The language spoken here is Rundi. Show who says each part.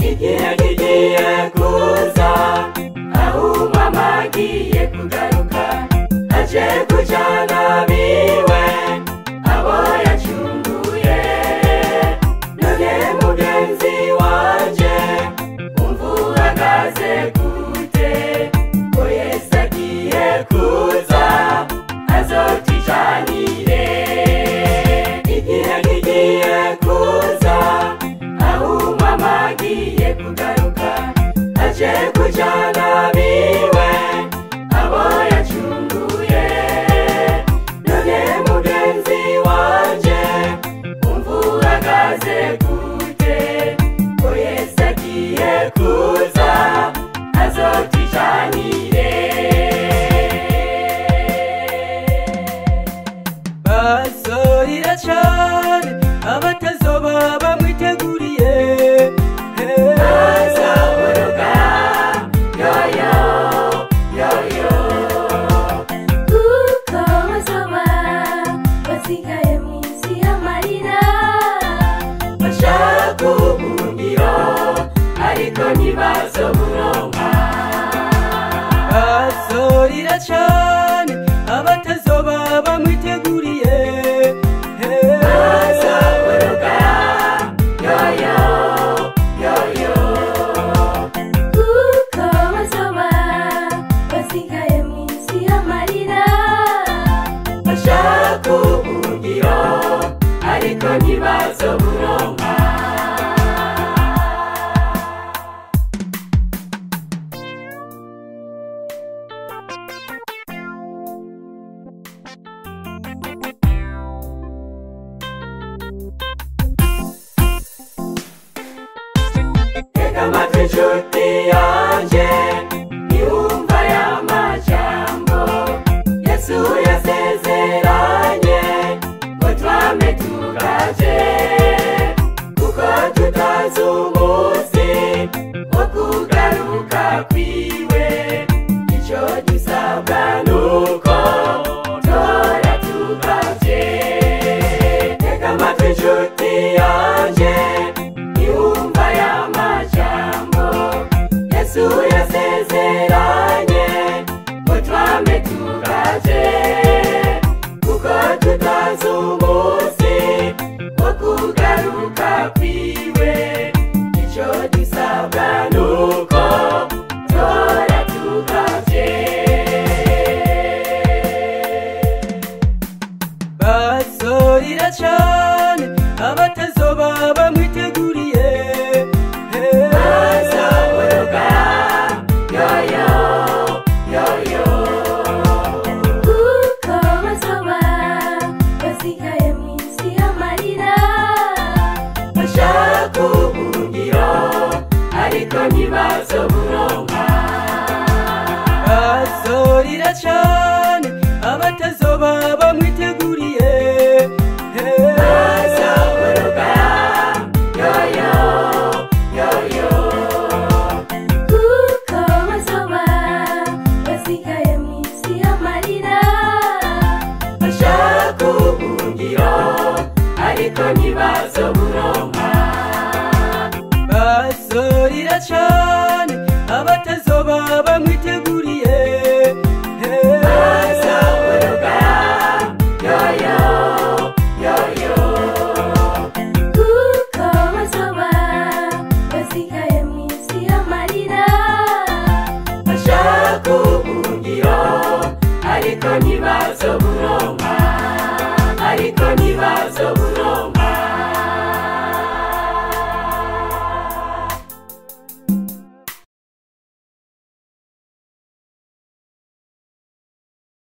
Speaker 1: igihe kigiye kuza aho umwami agiye kugaruka aje kujana biwe abo yacunguye none mugenzi wanje umva uhagaze gute ko yesu agiye kuza azotijanire igihe kigiye kuza aho umwami agiye kugaruka aje kujana biwe abo yacunguye none mugenzi wanje umva uhagaze gute ko yesu agiye kuza azotijanire
Speaker 2: basorira cane abatazoba bamwiteguriye
Speaker 1: azaboroga yoyo yoyo
Speaker 3: kuko bazoba basigaye mu isi y'amarira
Speaker 1: bashaka ubuhungiro ariko ntibazoburonka
Speaker 2: basorira cane abatazoba bamwiteguriye
Speaker 1: azaboroga yoyo yoyo
Speaker 3: kuko bazoba basigaye mu isi y'amarira
Speaker 1: bashaka ubuhungiro ariko ntibazoburonka tega amatwi inshuti yanjye niwumva aya majambo yesu yasezeranye ngo twame tugaje kuko tutazi umunsi wo kugaruka kwiwe icyo dusabwa nuko tora tugaje tega amatwi inshuti yanjye niwumva aya majambo yesu yasezeranye ngo twame tugaje kuko tutazi umunsi wo kugaruka kwiwe icyo dusabwa nuko tora tugaje
Speaker 2: basorira cane abatazoba bamwiteguriye
Speaker 1: azaboroga yoyo yoyo
Speaker 3: kuko bazoba basigaye mu isi y'amarira
Speaker 1: bashaka ubuhungiro ariko ntibazoburonka
Speaker 2: basorira cane abatazoba bamwiteguriye
Speaker 1: azaboroga yoyo yoyo
Speaker 3: kuko bazoba basigaye mu isi y'amarira
Speaker 1: bashaka ubuhungiro ariko ntibazoburonka
Speaker 2: basorira cane abatazoba bamwiteguriye
Speaker 1: azaboroga yoyo yoyo
Speaker 3: kuko bazoba basigaye mu isi y'amarira
Speaker 1: bashaka ubuhungiro ariko ntibazoburonka